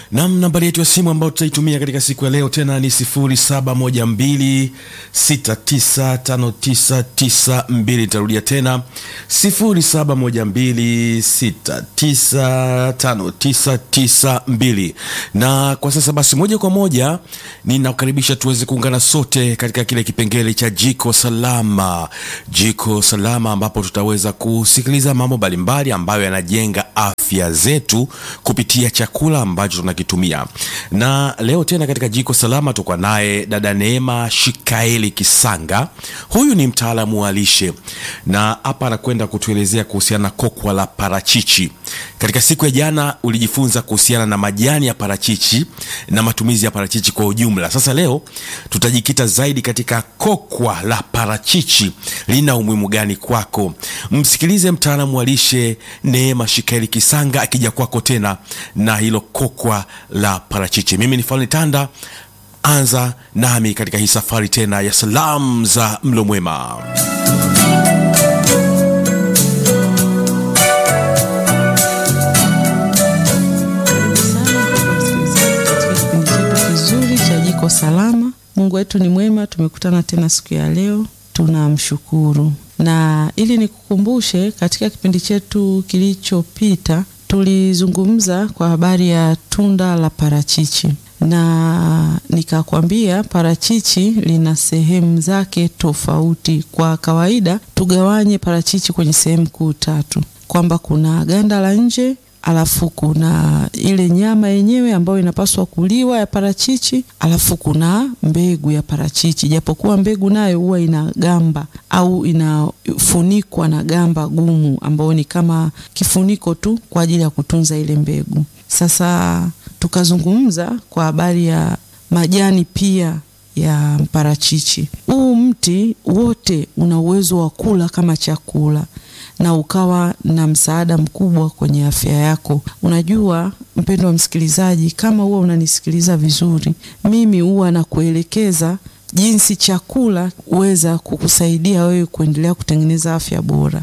Nam, nambari yetu ya simu ambayo tutaitumia katika siku ya leo tena ni 0712695992. Nitarudia tena 0712695992. Na kwa sasa basi, moja kwa moja ninakukaribisha tuweze kuungana sote katika kile kipengele cha Jiko Salama. Jiko Salama ambapo tutaweza kusikiliza mambo mbalimbali ambayo yanajenga afya zetu kupitia chakula ambacho tunakitumia. Na leo tena katika Jiko Salama tuko naye dada Neema Shikaeli Kisanga. Huyu ni mtaalamu wa lishe na hapa anakwenda kutuelezea kuhusiana na kokwa la parachichi. Katika siku ya jana ulijifunza kuhusiana na majani ya parachichi na matumizi ya parachichi kwa ujumla. Sasa leo tutajikita zaidi katika kokwa la parachichi, lina umuhimu gani kwako? Msikilize mtaalamu wa lishe Neema Shikaeli Kisanga akija kwako tena na hilo kokwa la parachichi. Mimi ni Falni Tanda, anza nami katika hii safari tena ya salamu za mlo mwema. kizuri cha Jiko Salama. Mungu wetu ni mwema, tumekutana tena siku ya leo, tunamshukuru. Na ili nikukumbushe, katika kipindi chetu kilichopita tulizungumza kwa habari ya tunda la parachichi, na nikakwambia parachichi lina sehemu zake tofauti. Kwa kawaida tugawanye parachichi kwenye sehemu kuu tatu, kwamba kuna ganda la nje alafu kuna ile nyama yenyewe ambayo inapaswa kuliwa ya parachichi, alafu kuna mbegu ya parachichi, japokuwa mbegu nayo huwa ina gamba au inafunikwa na gamba gumu, ambayo ni kama kifuniko tu kwa ajili ya kutunza ile mbegu. Sasa tukazungumza kwa habari ya majani pia ya parachichi. Huu mti wote una uwezo wa kula kama chakula na ukawa na msaada mkubwa kwenye afya yako. Unajua mpendo wa msikilizaji, kama huwa unanisikiliza vizuri, mimi huwa nakuelekeza jinsi chakula huweza kukusaidia wewe kuendelea kutengeneza afya bora,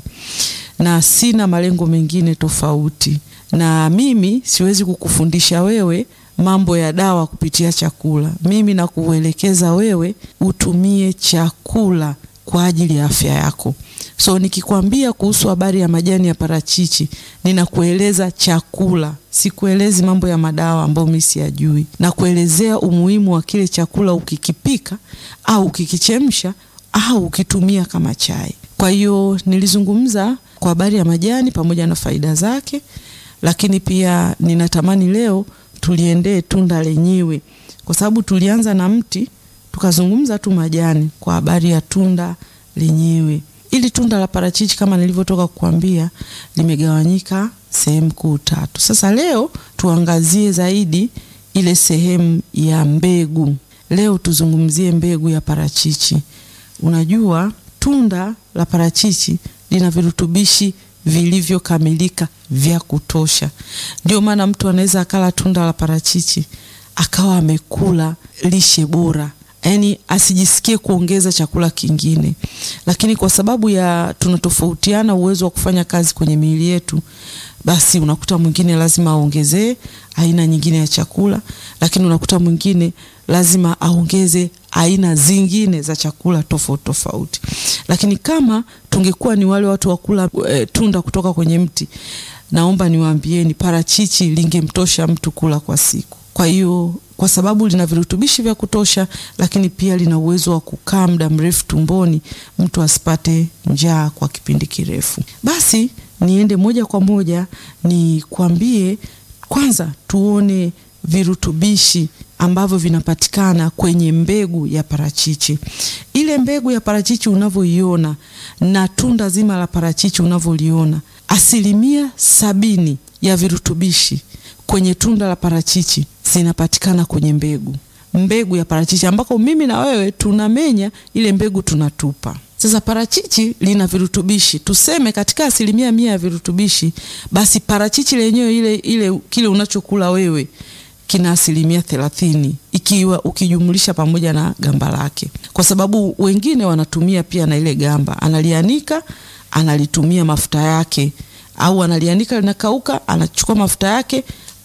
na sina malengo mengine tofauti. Na mimi siwezi kukufundisha wewe mambo ya dawa kupitia chakula. Mimi nakuelekeza wewe utumie chakula kwa ajili ya afya yako. So nikikwambia kuhusu habari ya majani ya parachichi, ninakueleza chakula, sikuelezi mambo ya madawa ambayo mimi siyajui. Nakuelezea umuhimu wa kile chakula ukikipika au ukikichemsha au ukitumia kama chai. Kwa hiyo nilizungumza kwa habari ya majani pamoja na faida zake, lakini pia ninatamani leo tuliendee tunda lenyewe, kwa sababu tulianza na mti tukazungumza tu majani, kwa habari ya tunda lenyewe. Ili tunda la parachichi kama nilivyotoka kukwambia limegawanyika sehemu kuu tatu. Sasa leo tuangazie zaidi ile sehemu ya mbegu. Leo tuzungumzie mbegu ya parachichi. Unajua tunda la parachichi lina virutubishi vilivyokamilika vya kutosha. Ndio maana mtu anaweza akala tunda la parachichi akawa amekula lishe bora yaani asijisikie kuongeza chakula kingine, lakini kwa sababu ya tunatofautiana uwezo wa kufanya kazi kwenye miili yetu, basi unakuta mwingine lazima aongezee aina nyingine ya chakula, lakini unakuta mwingine lazima aongeze aina zingine za chakula tofauti tofauti. Lakini kama tungekuwa ni wale watu wa kula e, tunda kutoka kwenye mti, naomba niwaambieni, parachichi lingemtosha mtu kula kwa siku. Kwa hiyo kwa sababu lina virutubishi vya kutosha, lakini pia lina uwezo wa kukaa muda mrefu tumboni, mtu asipate njaa kwa kipindi kirefu. Basi niende moja kwa moja nikwambie, kwanza tuone virutubishi ambavyo vinapatikana kwenye mbegu ya parachichi. Ile mbegu ya parachichi unavyoiona na tunda zima la parachichi unavyoliona, asilimia sabini ya virutubishi kwenye tunda la parachichi zinapatikana kwenye mbegu, mbegu ya parachichi ambako mimi na wewe tunamenya ile mbegu tunatupa. Sasa parachichi lina virutubishi, tuseme katika asilimia mia ya virutubishi, basi parachichi lenyewe ile, ile kile unachokula wewe kina asilimia thelathini ikiwa ukijumlisha pamoja na gamba lake, kwa sababu wengine wanatumia pia na ile gamba, analianika analitumia mafuta yake, au analianika linakauka, anachukua mafuta yake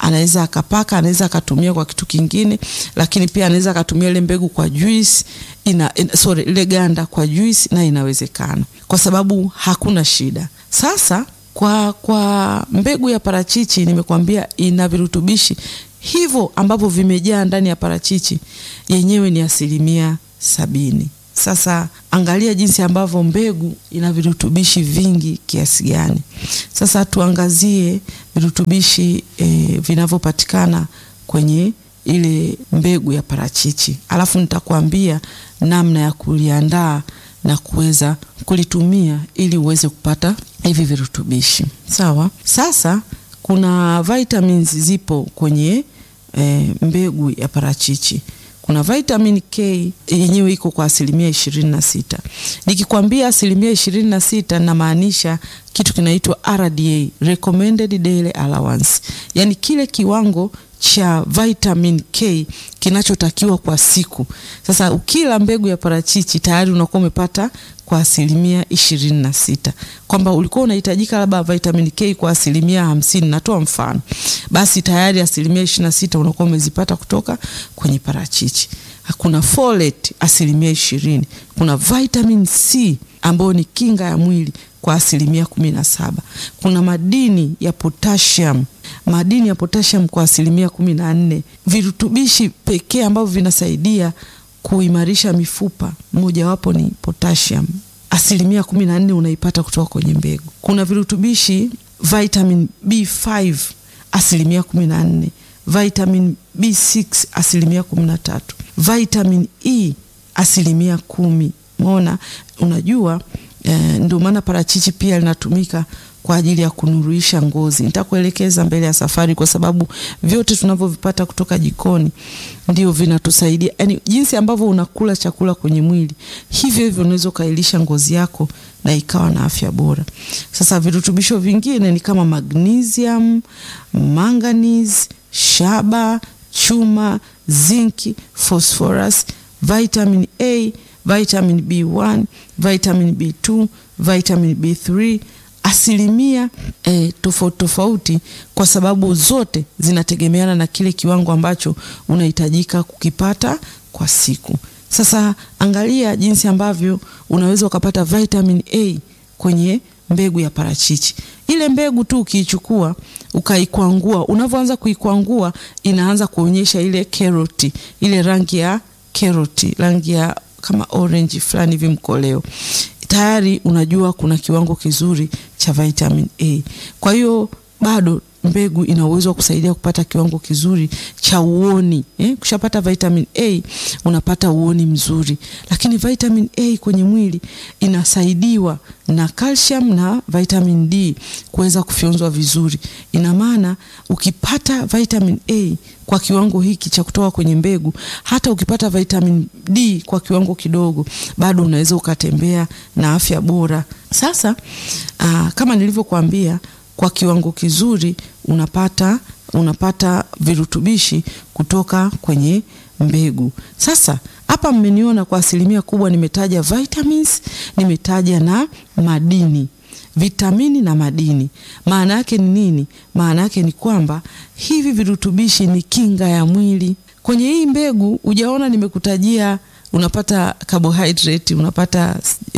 anaweza akapaka, anaweza akatumia kwa kitu kingine, lakini pia anaweza akatumia ile mbegu kwa juice ina, ina, sorry, ile ganda kwa juice na inawezekana kwa sababu hakuna shida. Sasa kwa, kwa mbegu ya parachichi nimekwambia ina virutubishi hivyo ambavyo vimejaa ndani ya parachichi yenyewe ni asilimia sabini. Sasa angalia jinsi ambavyo mbegu ina virutubishi vingi kiasi gani. Sasa tuangazie virutubishi e, vinavyopatikana kwenye ile mbegu ya parachichi, alafu nitakwambia namna ya kuliandaa na kuweza kulitumia ili uweze kupata hivi virutubishi. Sawa. Sasa kuna vitamins zipo kwenye e, mbegu ya parachichi kuna vitamin K yenyewe iko kwa asilimia ishirini na sita. Nikikwambia asilimia ishirini na sita namaanisha kitu kinaitwa RDA, recommended daily allowance, yaani kile kiwango cha vitamin K kinachotakiwa kwa siku. Sasa ukila mbegu ya parachichi tayari unakuwa umepata kwa asilimia ishirini na sita, kwamba ulikuwa unahitajika labda vitamin K kwa asilimia hamsini, natoa mfano, basi tayari asilimia ishirini na sita unakuwa umezipata kutoka kwenye parachichi. Kuna folate asilimia ishirini, kuna vitamin C ambayo ni kinga ya mwili kwa asilimia kumi na saba, kuna madini ya potassium madini ya potassium kwa asilimia kumi na nne. Virutubishi pekee ambavyo vinasaidia kuimarisha mifupa mojawapo ni potassium, asilimia kumi na nne unaipata kutoka kwenye mbegu. Kuna virutubishi vitamin B5 asilimia kumi na nne, vitamin B6 asilimia kumi na tatu, vitamin E asilimia kumi. Mona, unajua eh, ndio maana parachichi pia linatumika kwa ajili ya kunuruisha ngozi. Nitakuelekeza mbele ya safari, kwa sababu vyote tunavyovipata kutoka jikoni ndio vinatusaidia, yaani jinsi ambavyo unakula chakula kwenye mwili, hivyo hivyo unaweza ukailisha ngozi yako na ikawa na afya bora. Sasa virutubisho vingine ni kama magnesium, manganese, shaba, chuma, zinki, phosphorus, vitamin A, vitamin B1, vitamin B2, vitamin B3 asilimia eh, tofauti tofauti, kwa sababu zote zinategemeana na kile kiwango ambacho unahitajika kukipata kwa siku. Sasa angalia jinsi ambavyo unaweza ukapata vitamin A kwenye mbegu ya parachichi. Ile mbegu tu ukiichukua ukaikwangua, unavyoanza kuikwangua inaanza kuonyesha ile karoti, ile rangi ya karoti, rangi ya kama orange fulani hivi mkoleo tayari unajua kuna kiwango kizuri cha vitamin A. Kwa hiyo bado mbegu ina uwezo wa kusaidia kupata kiwango kizuri cha uoni eh? Kushapata vitamin A unapata uoni mzuri, lakini vitamin A kwenye mwili inasaidiwa na calcium na vitamin D kuweza kufyonzwa vizuri. Ina maana ukipata vitamin A kwa kiwango hiki cha kutoka kwenye mbegu, hata ukipata vitamin D kwa kiwango kidogo, bado unaweza ukatembea na afya bora. Sasa aa, kama nilivyokuambia kwa kiwango kizuri unapata unapata virutubishi kutoka kwenye mbegu. Sasa hapa mmeniona kwa asilimia kubwa nimetaja vitamins, nimetaja na madini, vitamini na madini. Maana yake ni nini? Maana yake ni kwamba hivi virutubishi ni kinga ya mwili. Kwenye hii mbegu hujaona nimekutajia unapata carbohydrate, unapata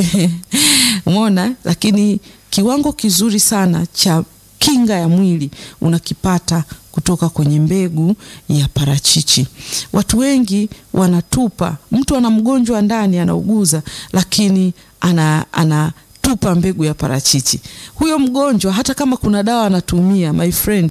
umeona, lakini kiwango kizuri sana cha kinga ya mwili unakipata kutoka kwenye mbegu ya parachichi. Watu wengi wanatupa, mtu ana mgonjwa ndani anauguza, lakini ana, ana tupa mbegu ya parachichi. Huyo mgonjwa hata kama kuna dawa anatumia, my friend,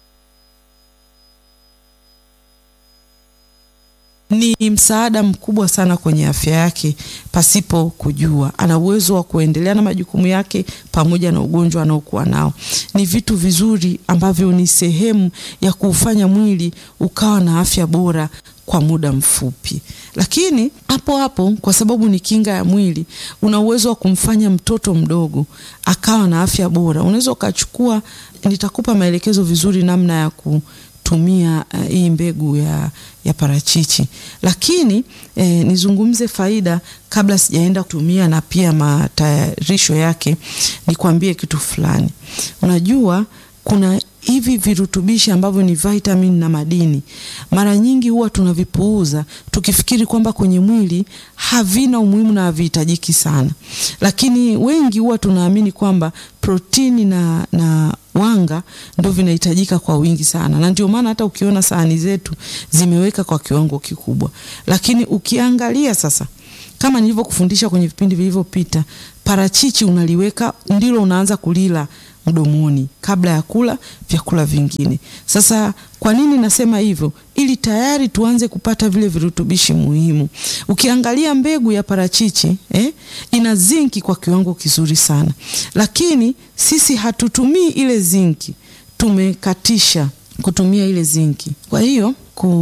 ni msaada mkubwa sana kwenye afya yake pasipo kujua. Ana uwezo wa kuendelea na majukumu yake pamoja na ugonjwa anaokuwa nao. Ni vitu vizuri ambavyo ni sehemu ya kuufanya mwili ukawa na afya bora kwa muda mfupi. Lakini hapo hapo, kwa sababu ni kinga ya mwili, una uwezo wa kumfanya mtoto mdogo akawa na afya bora. Unaweza ukachukua, nitakupa maelekezo vizuri namna ya ku tumia uh, hii mbegu ya, ya parachichi, lakini eh, nizungumze faida kabla sijaenda kutumia na pia matayarisho yake. Nikwambie kitu fulani. Unajua kuna hivi virutubishi ambavyo ni vitamin na madini, mara nyingi huwa tunavipuuza tukifikiri kwamba kwenye mwili havina umuhimu na havihitajiki sana, lakini wengi huwa tunaamini kwamba protini na, na wanga ndo vinahitajika kwa wingi sana, na ndio maana hata ukiona sahani zetu zimeweka kwa kiwango kikubwa, lakini ukiangalia sasa kama nilivyokufundisha kwenye vipindi vilivyopita, parachichi unaliweka ndilo unaanza kulila mdomoni kabla ya kula vyakula vingine. Sasa kwa nini nasema hivyo? Ili tayari tuanze kupata vile virutubishi muhimu. Ukiangalia mbegu ya parachichi eh, ina zinki kwa kiwango kizuri sana, lakini sisi hatutumii ile zinki, tumekatisha kutumia ile zinki. Kwa hiyo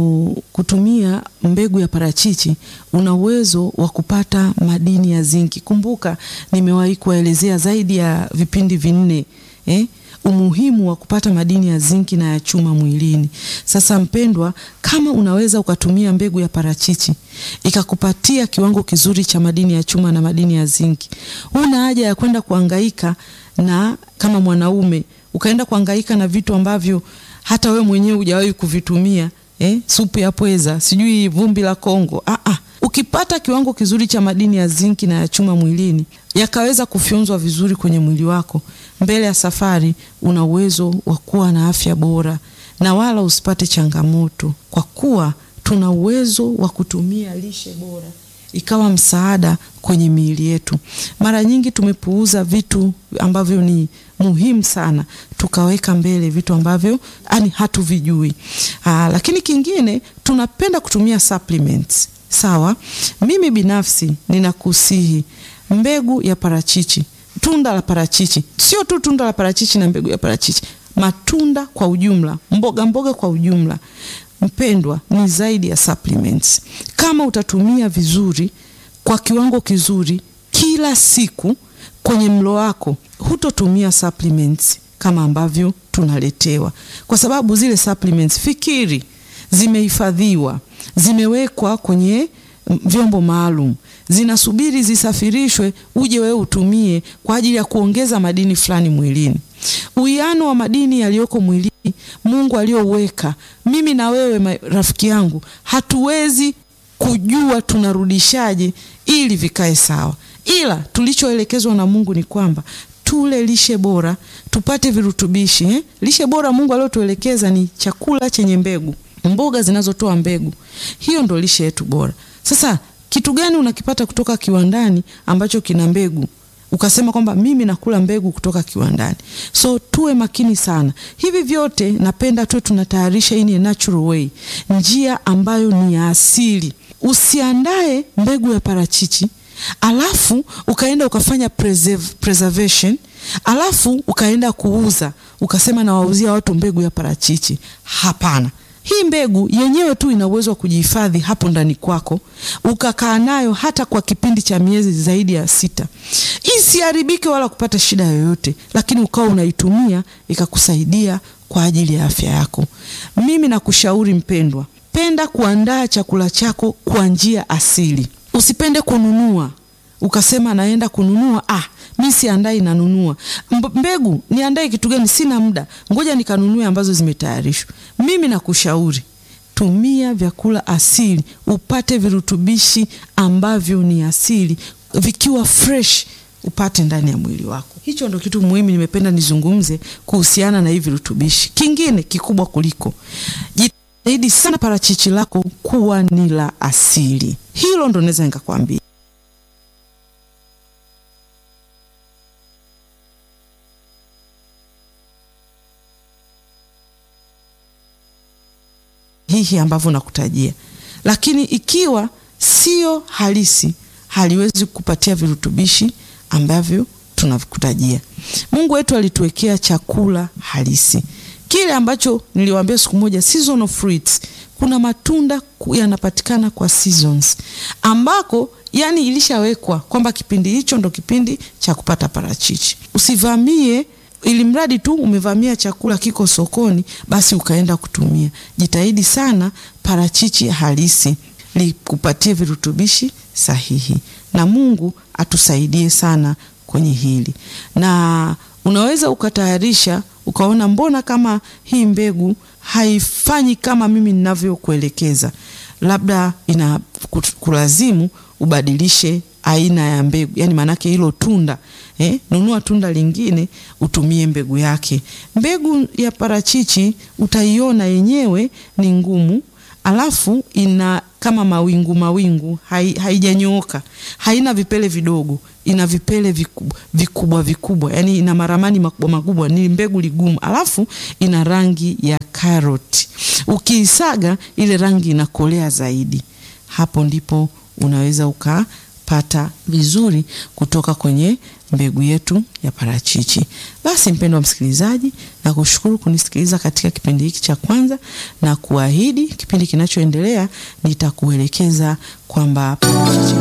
kutumia mbegu ya parachichi una uwezo wa kupata madini ya zinki. Kumbuka nimewahi kuwaelezea zaidi ya vipindi vinne eh, umuhimu wa kupata madini ya zinki na ya chuma mwilini. Sasa mpendwa, kama unaweza ukatumia mbegu ya parachichi ikakupatia kiwango kizuri cha madini ya chuma na madini ya zinki, huna haja ya kwenda kuhangaika na kama mwanaume ukaenda kuhangaika na vitu ambavyo hata we mwenyewe hujawahi kuvitumia eh, supu ya pweza, sijui vumbi la Kongo. Ah, ah. Ukipata kiwango kizuri cha madini ya zinki na ya chuma mwilini yakaweza kufyonzwa vizuri kwenye mwili wako, mbele ya safari una uwezo wa kuwa na afya bora na wala usipate changamoto, kwa kuwa tuna uwezo wa kutumia lishe bora ikawa msaada kwenye miili yetu. Mara nyingi tumepuuza vitu ambavyo ni muhimu sana, tukaweka mbele vitu ambavyo yani hatuvijui. Aa, lakini kingine tunapenda kutumia supplements. Sawa, mimi binafsi ninakusihi mbegu ya parachichi, tunda la parachichi, sio tu tunda la parachichi na mbegu ya parachichi, matunda kwa ujumla, mboga mboga kwa ujumla mpendwa, ni zaidi ya supplements. Kama utatumia vizuri kwa kiwango kizuri kila siku kwenye mlo wako, hutotumia supplements kama ambavyo tunaletewa, kwa sababu zile supplements, fikiri, zimehifadhiwa, zimewekwa kwenye vyombo maalum, zinasubiri zisafirishwe, uje wewe utumie kwa ajili ya kuongeza madini fulani mwilini. Uwiano wa madini yaliyoko mwilini Mungu aliyoweka, mimi na wewe rafiki yangu, hatuwezi kujua tunarudishaje ili vikae sawa, ila tulichoelekezwa na Mungu ni kwamba tule lishe bora, tupate virutubishi eh? Lishe bora Mungu aliyotuelekeza ni chakula chenye mbegu, mboga zinazotoa mbegu. Hiyo ndo lishe yetu bora. Sasa kitu gani unakipata kutoka kiwandani ambacho kina mbegu ukasema kwamba mimi nakula mbegu kutoka kiwandani? So tuwe makini sana. Hivi vyote napenda tuwe tunatayarisha in a natural way, njia ambayo ni ya asili. Usiandae mbegu ya parachichi alafu ukaenda ukafanya preserve, preservation alafu ukaenda kuuza ukasema nawauzia watu mbegu ya parachichi. Hapana. Hii mbegu yenyewe tu ina uwezo wa kujihifadhi hapo ndani kwako, ukakaa nayo hata kwa kipindi cha miezi zaidi ya sita, isiharibike wala kupata shida yoyote, lakini ukawa unaitumia ikakusaidia kwa ajili ya afya yako. Mimi nakushauri mpendwa, penda kuandaa chakula chako kwa njia asili. Usipende kununua ukasema naenda kununua, ah, mi siandai, nanunua mbegu. Niandae kitu gani? Sina muda, ngoja nikanunue ambazo zimetayarishwa. Mimi nakushauri tumia vyakula asili, upate virutubishi ambavyo ni asili, vikiwa fresh upate ndani ya mwili wako. Hicho ndo kitu muhimu nimependa nizungumze kuhusiana na hivi virutubishi. Kingine kikubwa kuliko, jitahidi sana parachichi lako kuwa ni la asili. Hilo ndo naweza nikakwambia. hihi ambavyo nakutajia, lakini ikiwa sio halisi, haliwezi kupatia virutubishi ambavyo tunakutajia. Mungu wetu alituwekea chakula halisi, kile ambacho niliwaambia siku moja, seasonal fruits. Kuna matunda yanapatikana kwa seasons, ambako yani ilishawekwa kwamba kipindi hicho ndo kipindi cha kupata parachichi. Usivamie ili mradi tu umevamia chakula kiko sokoni, basi ukaenda kutumia. Jitahidi sana parachichi halisi likupatie virutubishi sahihi, na Mungu atusaidie sana kwenye hili. Na unaweza ukatayarisha ukaona mbona kama hii mbegu haifanyi kama mimi ninavyokuelekeza, labda ina kulazimu ubadilishe aina ya mbegu, yani maanake hilo tunda eh, nunua tunda lingine utumie mbegu yake. Mbegu ya parachichi utaiona yenyewe ni ngumu, alafu ina kama mawingu mawingu, haijanyooka, haina vipele vidogo, ina vipele vikubwa vikubwa, vikubwa. Yani ina maramani makubwa makubwa, ni mbegu ligumu, alafu ina rangi ya karoti. Ukiisaga ile rangi inakolea zaidi, hapo ndipo unaweza ukapata vizuri kutoka kwenye mbegu yetu ya parachichi. Basi mpendwa msikilizaji, na kushukuru kunisikiliza katika kipindi hiki cha kwanza, na kuahidi kipindi kinachoendelea nitakuelekeza kwamba parachichi